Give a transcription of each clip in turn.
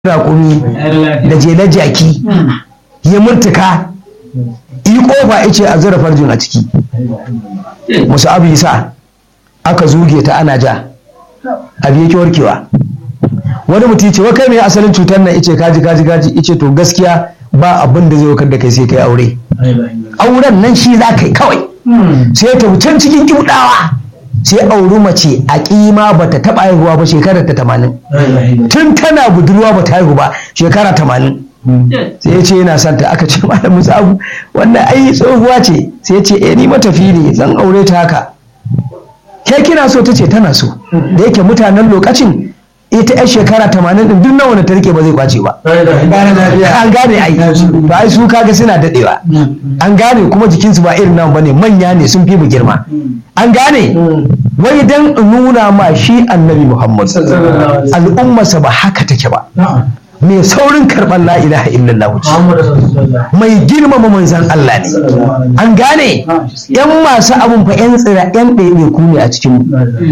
raƙumi da jelar jaki ya murtuka yi ƙofa ice a zura farjin a ciki musu abu yasa aka zuge ta ana ja abu yake warkewa wani mutum ce wa kai mai asalin cutar nan ice kaji kaji kaji ice to gaskiya ba abin da zai wakar da kai sai kai aure auren nan shi za ka yi kawai sai ta can cikin kibudawa sai auri mace a kima ba ta taɓa haihuwa ba shekarar ta tamanin tun tana budurwa ba ta haihu ba shekara tamanin sai ya ce yana son ta aka ce malam musabu wannan ai tsohuwa ce sai ya ce eh ni matafi ne zan aure ta haka ke kina so ta ce tana so da yake mutanen lokacin ita yar shekara tamanin din duk nawa ta rike ba zai kwace ba an gane ai to ai su kaga suna dadewa an gane kuma jikinsu ba irin nan bane manya ne sun fi mu girma an gane wai dan nuna ma shi annabi muhammad al'ummarsa ba haka take ba mai saurin karɓar la ilaha illallah ce mai girmama manzan Allah ne an gane yan masu abun fa yan tsira yan ɗaiɗe ku ne a cikin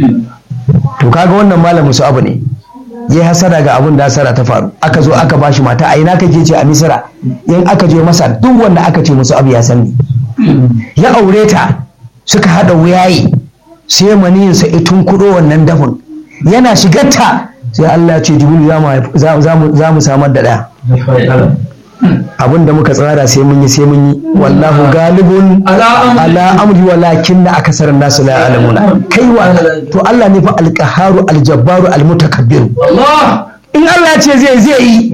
to kaga wannan malamin su abu ne ya hasara ga abun da hasara ta faru aka zo aka bashi mata a ina kake ce a misira in aka je masa duk wanda aka ce musu abu ya sani ya aure ta suka haɗa wuyaye sai maniyinsa itun kuɗo wannan dafin yana shigarta sai Allah ya ce jibril za mu samar da ɗaya abin da muka tsara sai mun yi sai mun yi wallahu galibun ala amri walakin na akasarar nasu la alamuna kai wa to Allah ne fa alqaharu aljabbaru almutakabbir in Allah ce zai zai yi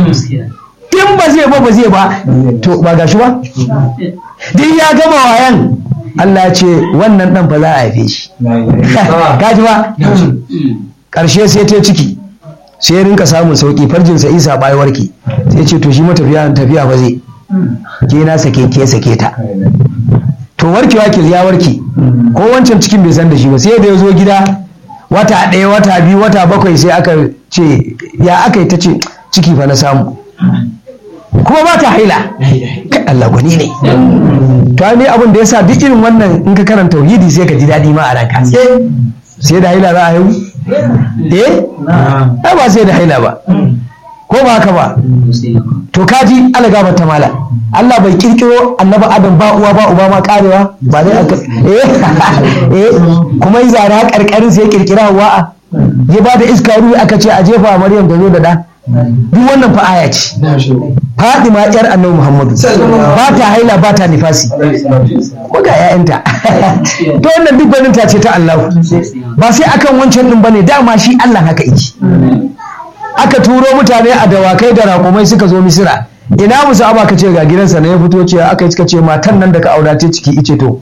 in ba zai ba ba zai ba to ba gashi ba duk ya gama wayan Allah ya ce wannan dan fa za a haife shi gaji ba ƙarshe sai ta ciki sai ya rinka samun sauki farjinsa isa bai warke sai ce to shi matafiya tafiya ba zai ke na sake ke sake ta to warkewa ke ya warke ko wancan cikin bai san da shi ba sai da ya zo gida wata ɗaya wata biyu wata bakwai sai aka ce ya aka yi ta ce ciki fa na samu kuma ba ta haila Allah gwani ne to ne abin da ya sa duk irin wannan in ka karanta tauhidi sai ka ji daɗi ma a ranka sai da haila za a haihu eh ai ba sai da haila ba ko ba haka ba to kaji algaba ta mala Allah bai kirkiro annabi adam ba uwa ba uba ma karewa ba dai aka eh eh kuma yi zara karkarin sai kirkira wa'a ya ba da iska ruwa aka ce a jefa maryam ta zo da da duk wannan fa aya ce Fadima yar annabi Muhammadu ba ta haila ba ta nifasi ko ga ƴaƴanta to wannan duk gwanin ta ce ta Allah ba sai akan wancan din bane dama shi Allah haka yake aka turo mutane a dawakai da raƙumai suka zo Misira ina musu aba ka ce ga gidansa na ya fito ce aka yi suka ce matan nan da ka aura ta ciki ice to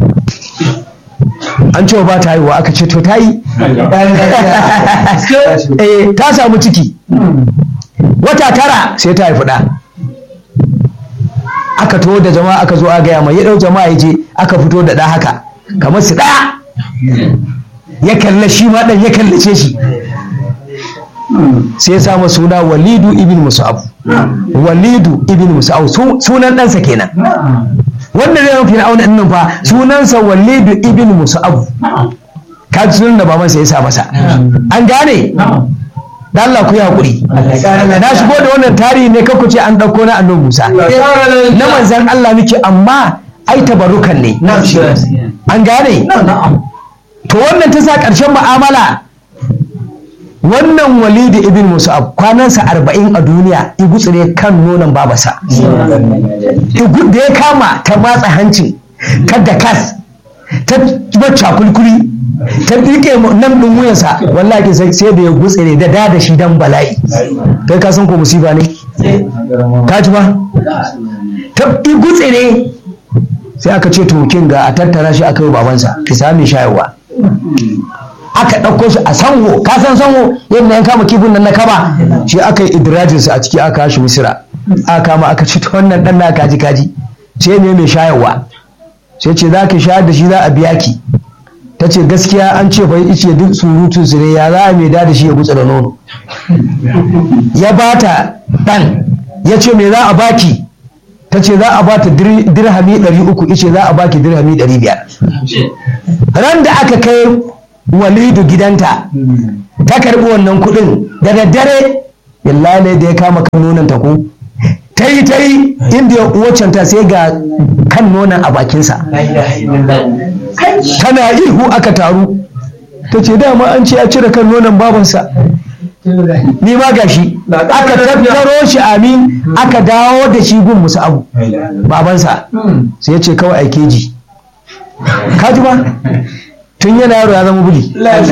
an cewa ba ta haihuwa aka ce to ta yi eh ta samu ciki wata tara sai ta haifi ɗa aka to da jama'a aka zo a gaya mai ya ɗau jama'a ya je aka fito da ɗa haka kamar su ɗaya ya kalla shi ma ɗan ya kallace shi sai ya samu suna walidu ibn musa'ab walidu ibn musa'ab sunan ɗansa kenan wanda zai mafi na'auna nan fa sunansa walidu ibn musa'ab ka ji sunan da babansa ya sa masa an gane da Allah ku yi haƙuri na shigo da wannan tarihi ne kakku ce an ɗauko na annabi Musa na manzan Allah muke amma ai tabarukan ne an gane to wannan ta sa ƙarshen mu'amala wannan walidi ibn musa'ab kwanansa arba'in a duniya igutsire kan nonon babasa da ya kama ta matsa hancin ta da kas ta bacca kulkuli ta rike nan ɗin wuyansa wallahi sai da ya gutsire da da da shi dan bala'i kai ka san ko musiba ne ka ji ba ta gutsire sai aka ce to kin ga a tattara shi aka yi babansa ki sami shayarwa aka ɗauko shi a sango ka san sango yadda yan kama kifin nan na kaba shi aka yi idirajinsa a ciki aka shi misira aka kama aka ci ta wannan ɗan na kaji kaji sai ne mai shayarwa sai ce za ki shayar da shi za a biya ki ta ce gaskiya an ce bai ice duk surutun su ne ya za a mai da shi ya gutsa da nono ya bata ɗan ya ce me za a baki ta ce za a bata dirhami ɗari uku ice za a baki dirhami ɗari biyar ran da aka kai walidu gidanta ta karɓi wannan kuɗin da daddare billahi da ya kama kan nonon ta ko ta yi ta yi inda ya uwacan ta sai ga kan nonon a bakinsa tana ihu aka taru ta ce dama an ce ya cire kan nonon babansa ni ma gashi aka tattaro shi amin aka dawo da shi gun musu abu babansa sai ya ce kawai aike ji kaji ba tun yana yaro ya zama buli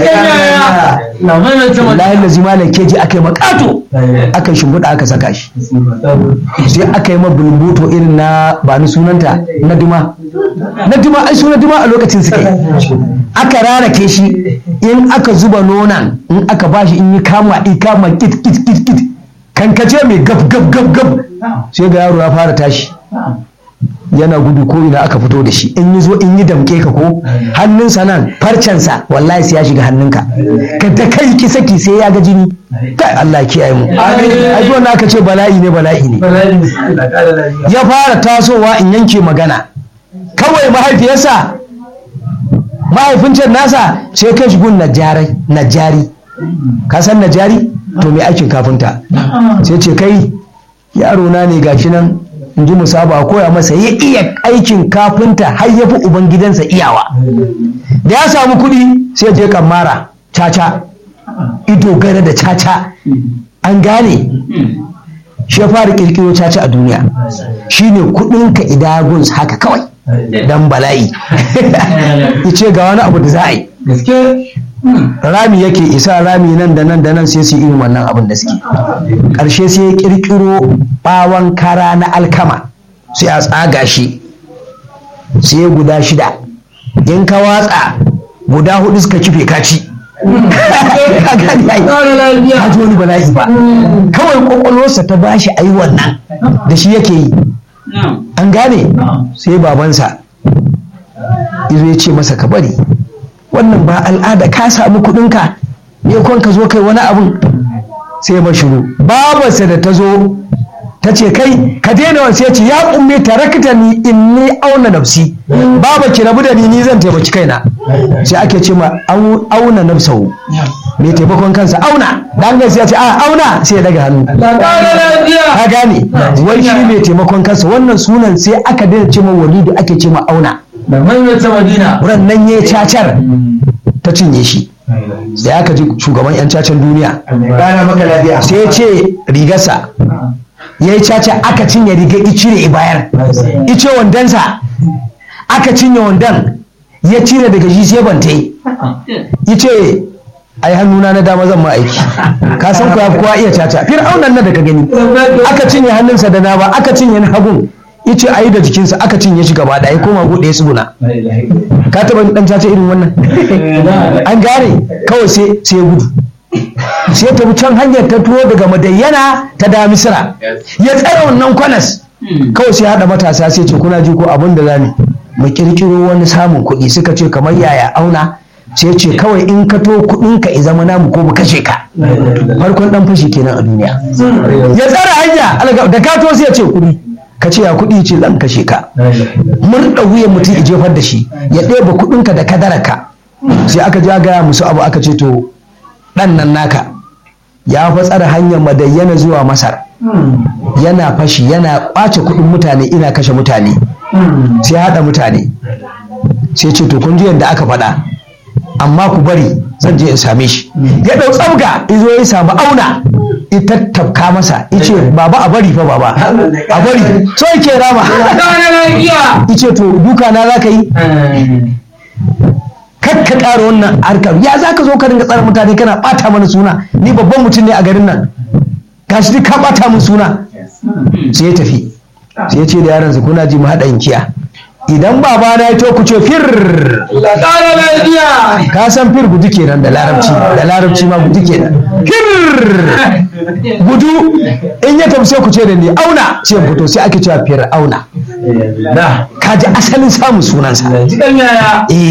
layin da zima da keji aka yi makato aka yi shimfiɗa aka saka shi sai aka yi mabulbuto irin na ba ni sunanta na duma na duma ai suna duma a lokacin suka yi aka rarake shi in aka zuba nonan in aka bashi in yi kama i kama kit kit kit kit kankace mai gab gab gab gab sai ga yaro ya fara tashi yana gudu ko ina aka fito da shi in yi zo in yi damke ka ko hannunsa nan farcensa wallahi sai ya shiga hannunka ka da kai ki saki sai ya ga jini kai Allah ya kiyaye mu ai wannan aka ce bala'i ne bala'i ne ya fara tasowa in yanke magana kawai mahaifiyarsa mahaifin can nasa sai kai shi gun najari najari ka san najari to me aikin kafinta sai ce kai yaro na ne gashi nan in ji musaba koya masa ya iya aikin kafinta har ya fi ubangidansa iyawa da ya samu kuɗi sai je kamara caca ido gare da caca an gane shi ya fara kirkiro caca a duniya shine kuɗinka idaguns haka kawai dan bala'i ya ce ga wani abu da za a yi rami yake isa rami nan da nan da nan sai su irin wannan abin da suke ƙarshe sai ya ƙirƙiro ɓawon kara na alkama sai a tsaga shi sai ya guda shida in ka watsa guda hudu suka kife kaci haji wani bala'i ba kawai kwakwalwarsa ta bashi ayi wannan da shi yake yi an gane sai babansa izo ya ce masa ka bari wannan ba al'ada ka samu kuɗinka ne kwan ka zo kai wani abun sai ba shiru babarsa da ta zo ta ce kai ka daina wasu ya ce ya umme tarakta ni in ni auna nafsi baba ki rabu da ni ni zan taimaki kaina sai ake ce ma auna nafsahu mai taimakon kansa auna dan sai ya ce a auna sai ya daga hannu ka gane wai shi mai taimakon kansa wannan sunan sai aka daina ce ma walidu ake ce ma auna da maimaita madina wurin nan ya cacar ta cinye shi sai aka ji shugaban yan cacan duniya sai ya ce rigarsa ya yi caca aka cinye rigar icire i bayar ice wandonsa aka cinye wandon ya cire daga shi sai bante ice ai hannuna na dama zan ma aiki ka san kuwa kowa iya caca fir'aunan nan da ka gani aka cinye hannunsa da na ba aka cinye na hagun ice ayi da jikinsa aka cinye shi gaba ɗaya koma buɗe su guna ka taɓa ɗan caca irin wannan an gane kawai sai sai gudu sai ta can hanyar ta tuwo daga madayyana ta da misira ya tsara wannan kwanas kawai sai haɗa matasa sai ce kuna ji ko abin da zamu mu kirkiro wani samun kuɗi suka ce kamar yaya auna sai ce kawai in ka to kuɗin ka i zama namu ko mu kashe ka farkon ɗan fashi kenan a duniya ya tsara hanya da ka to sai ya ce kuɗi ka ce ya kuɗi ce zan kashe ka murɗa wuyan mutum ya jefar da shi ya ɗeba kuɗinka da kadaraka sai aka ja gaya musu abu aka ce to ɗan nan naka ya fa tsara hanyar madayyana zuwa masar yana fashi yana ƙwace kuɗin mutane ina kashe mutane sai haɗa mutane sai ce to kun ji yadda aka faɗa amma ku bari zan je in same shi ya ɗau tsabga izo ya samu auna ita tafka masa ice baba a bari fa baba a bari so yake rama ice to duka na za ka yi kar ka ƙara wannan harkar ya za ka zo ka dinga tsara mutane kana ɓata mana suna ni babban mutum ne a garin nan gashi duk ka ɓata min suna sai ya tafi sai ya ce da yaransa kuna ji mu haɗa inkiya idan baba na ya to ku ce fir ka san fir gudu kenan da larabci da larabci ma gudu kenan fir gudu in ya tafi sai ku ce da ni auna sai fito sai ake cewa fir auna ka ji asalin samun sunansa Jikan yaya. eh